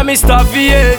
Mr. VA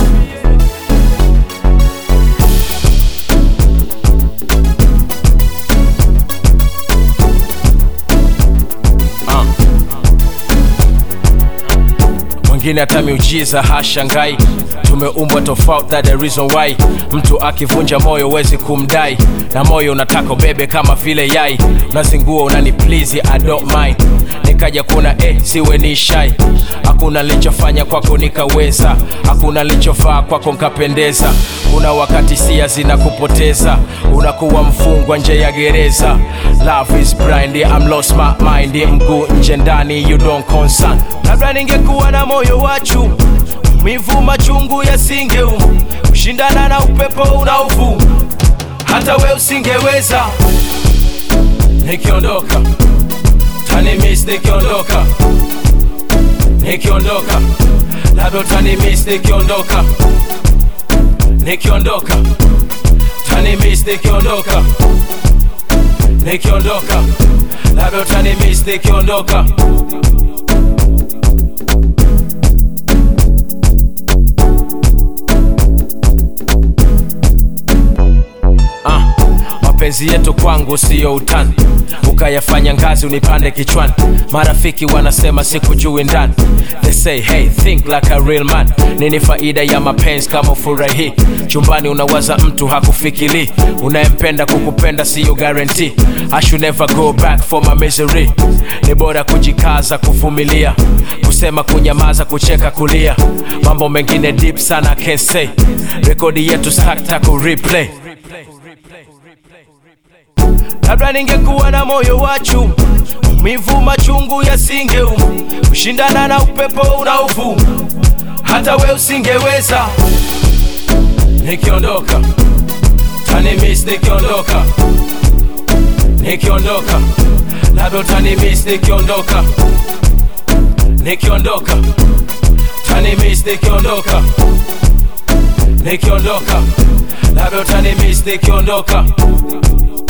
mwingine hata miujiza hashangai tumeumbwa tofauti that the reason why mtu akivunja moyo wezi kumdai na moyo unataka ubebe kama vile yai unazingua unani please I don't mind nikaja kuna eh, siwe ni shai hakuna nilichofanya kwako nikaweza hakuna nilichofaa kwako nkapendeza kuna wakati sia zinakupoteza unakuwa mfungwa nje ya gereza love is blind I'm lost my mind mguu nje ndani you don't concern labda ningekuwa na moyo wachu mivu machungu yasingeum kushindana na upepo unaovuma hata we usingeweza nikiondoka tanimis nikiondoka nikiondoka labda utanimis nikiondoka nikiondoka tanimis nikiondoka nikiondoka labda utanimis nikiondoka Ah, mapenzi yetu kwangu siyo utani ukayafanya ngazi unipande kichwani marafiki wanasema sikujui ndani they say hey think like a real man nini faida ya mapenzi kama ufurahi chumbani unawaza mtu hakufikiri unayempenda kukupenda siyo guarantee I should never go back for my misery ni bora kujikaza kuvumilia kusema kunyamaza kucheka kulia mambo mengine deep sana I can't say rekodi yetu sakta ku replay labda ningekuwa na moyo wachu mivu machungu yasingeum kushindana na upepo unaovuma hata we usingeweza nikiondoka tanimis nikiondoka nikiondoka labda utanimis nikiondoka nikiondoka tanimis nikiondoka nikiondoka labda utanimis nikiondoka